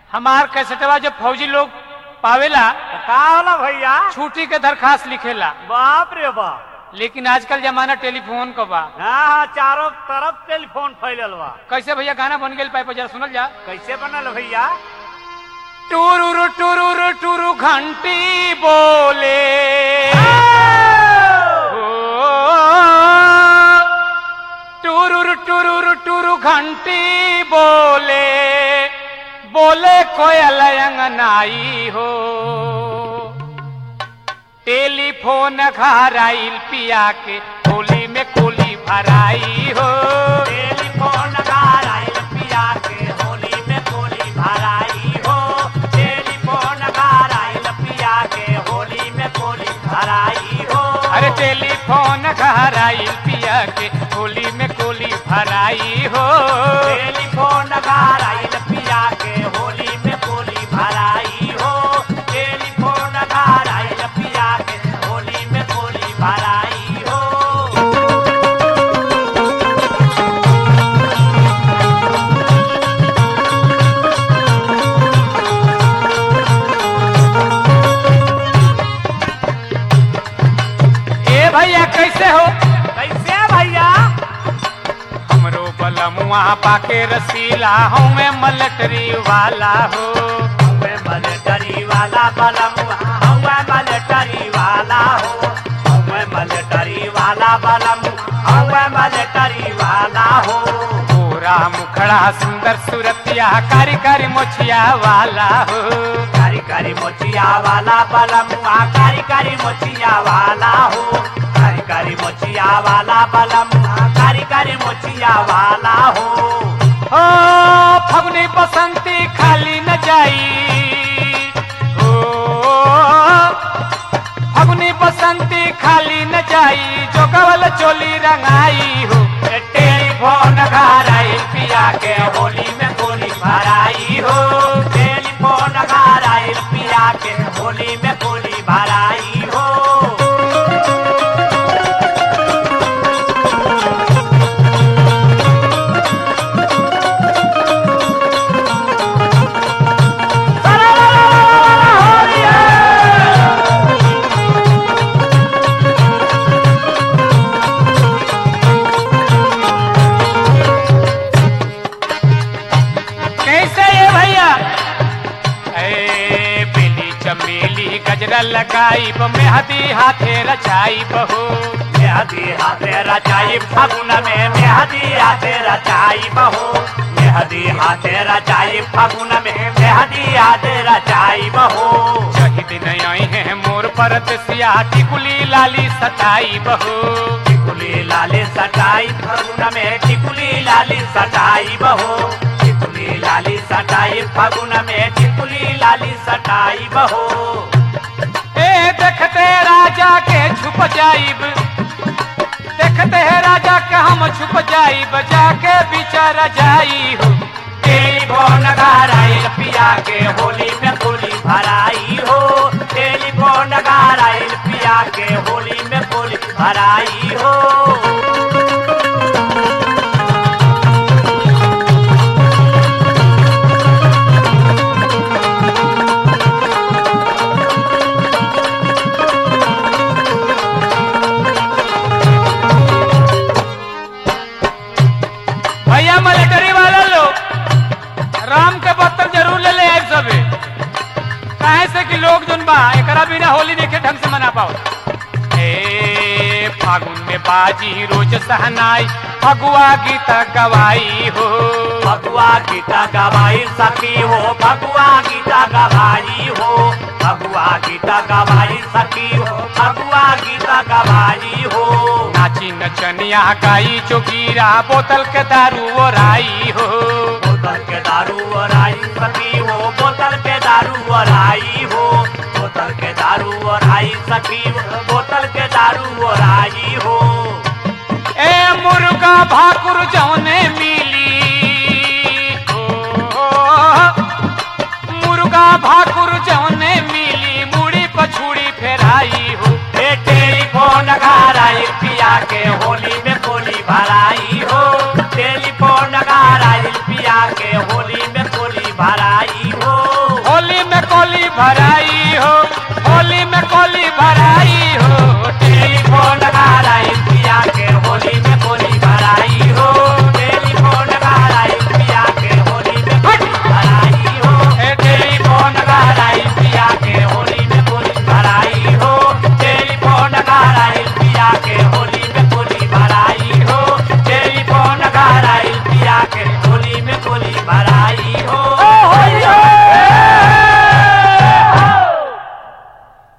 हमार कैसेटवा जब फौजी लोग पावेला का होला भैया छुट्टी के दरखास्त लिखेला बाप रे बाप लेकिन आजकल जमाना टेलीफोन का बा हाँ हाँ चारों तरफ टेलीफोन फैलल बा कैसे भैया गाना बन गेल पाइप जरा सुनल जा कैसे बनल भैया टुरुरु टुरुरु टुरु घंटी बोले टुरुरु टुरुरु टुरु घंटी बोले बोले कोयल अंगनाई हो टेलीफोन घर आइल पिया के होली में कोली भराई हो टेलीफोन घर आइल पिया के होली में कोली भराई हो टेलीफोन घर आइल पिया के होली में कोली भराई हो अरे टेलीफोन घर आइल पिया के होली में कोली भराई हो टेलीफोन घर आइल पिया के होली में कोली भराई हो टेलीफोन घर आइल पिया के होली में कोली भराई हो ए भैया कैसे हो कैसे भैया हमरो बलमुआ पाके रसीला हूँ मैं मलटरी वाला हो हमें मलटरी वाला बलमुआ हमें मलटरी वाला हो हमें मलटरी वाला बलमुआ हमें मलटरी वाला हो पूरा मुखड़ा सुंदर सुरतिया कारी कारी मोछिया वाला हो कारी कारी मोचिया वाला बलमुआ कारी कारी मोचिया वाला हो कारी कारी मोचिया वाला बलमुआ कारी कारी मोचिया वाला हो ओ फगुनी बसंती खाली न जाई ओ फगुनी बसंती खाली न जाई जो कवल चोली रंगाई हो टेलीफोन घर आई पिया के होली में गोली भराई हो टेलीफोन घर आई पिया के होली में गोली भराई हो कैसे ये भैया ए बेली चमेली गजरा लगाई ब मेहदी हाथे रचाई बहू मेहदी हाथे रचाई फगुन में मेहदी हाथे रचाई बहो मेहदी हाथे रचाई फगुन में मेहदी हाथे रचाई बहो जही दिन आई है मोर परत सिया टिकुली लाली सताई बहू टिकुली लाली सटाई फगुन में टिकुली लाली सटाई बहो टिकुली लाली सटाई फगुन में टिकुली लाली सटाई बहो ए देखते राजा के छुप जाइब देखते है राजा के हम छुप जाइब जाके बिचारा जाई हो टेलीफोन घर आइल पिया के होली में गोली भराई हो टेलीफोन घर आइल पिया के होली में गोली भराई हो भैया मिलिट्री वाला लोग राम के बर्तन जरूर ले ले आए सबे काहे से कि लोग जोन बा एकरा बिना होली देखे ढंग से मना पाओ ए फागुन में बाजी रोज सहनाई फगुआ गीत गवाई हो भगवा गीता गवाई सखी हो भगवा गीता गवाई हो भगवा गीता गवाई सखी हो भगवा गीता गवाई हो नाची नचनिया गाई चौकीरा बोतल के दारू ओराई हो बोतल के दारू और आई सखी हो बोतल के दारू और आई हो बोतल के दारू और आई सखी हो बोतल के दारू और आई हो ए मुर्गा भाकुर